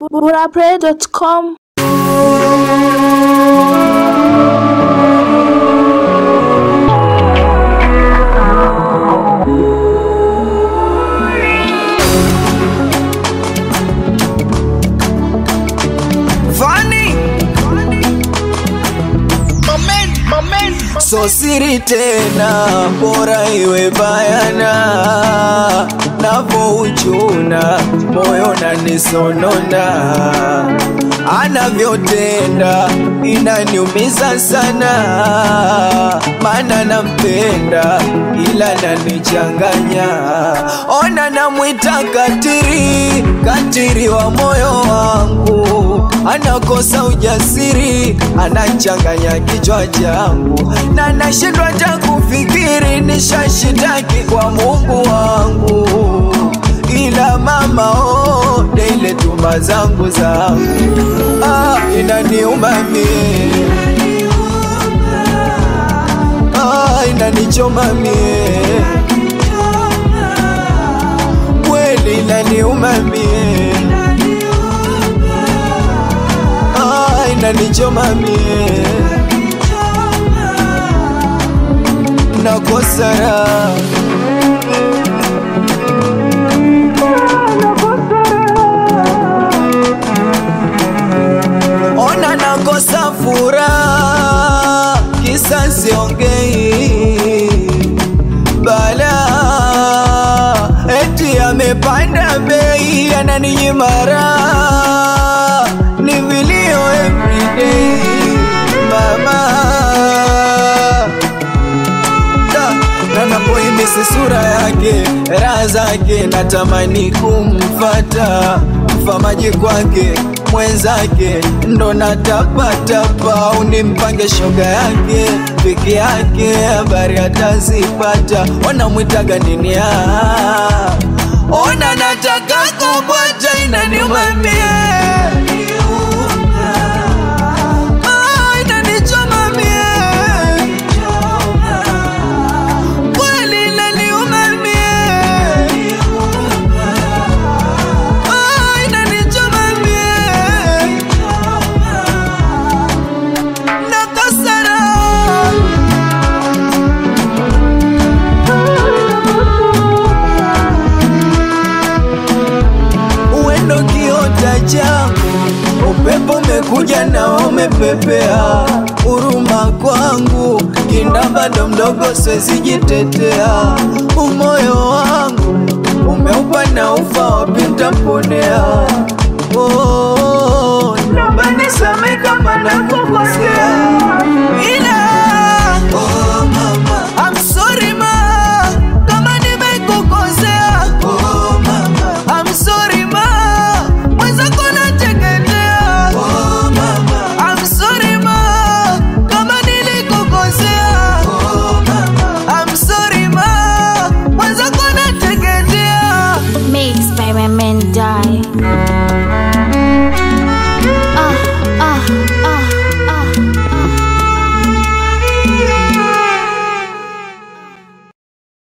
burapray.com Vani so siri tena, bora iwe bayana, navouchuna moyo nanisonona, anavyotenda inaniumiza sana, mana nampenda ila nanichanganya, ona namwita katiri, katiri wa moyo wangu, anakosa ujasiri, anachanganya kichwa changu na nashindwa hata kufikiri, nishashitaki kwa Mungu wangu, ila mama oh, daile tuma zangu zangu ah, inaniuma mie ah, inanichoma mie kweli inaniuma mie ah, inanichoma mie nakosa raha ona nakosa furaha, kisa siongei bala, eti amepanda bei, ananinyima raha, ni vilio everyday mama Da, na napoimisi sura yake raha zake natamani kumfata mfamaji kwake mwenzake ndo natapatapa unimpange shoga yake peke yake habari atazipata wanamwitaga nini ah? ona nataka kubwacha inaniumamie Ah, inanichoma mie kweli inaniuma mie Ah, inanichoma mie nakosa raha uendo kiota changu, upepo umekuja na umepepea, huruma kwangu kinda bado mdogo, siwezi jitetea, umoyo wangu umeupa na ufa, wapi ntaponea? Oh, naomba nisamehe kama nakukosea, ila oh, mama, I'm sorry ma, kama nimekukosea oh, mama, I'm sorry ma, mwenzako nateketea oh, mama, I'm sorry ma, kama nilikukosea oh, mama, I'm sorry ma, mwenzako nateketea Mixed by my man die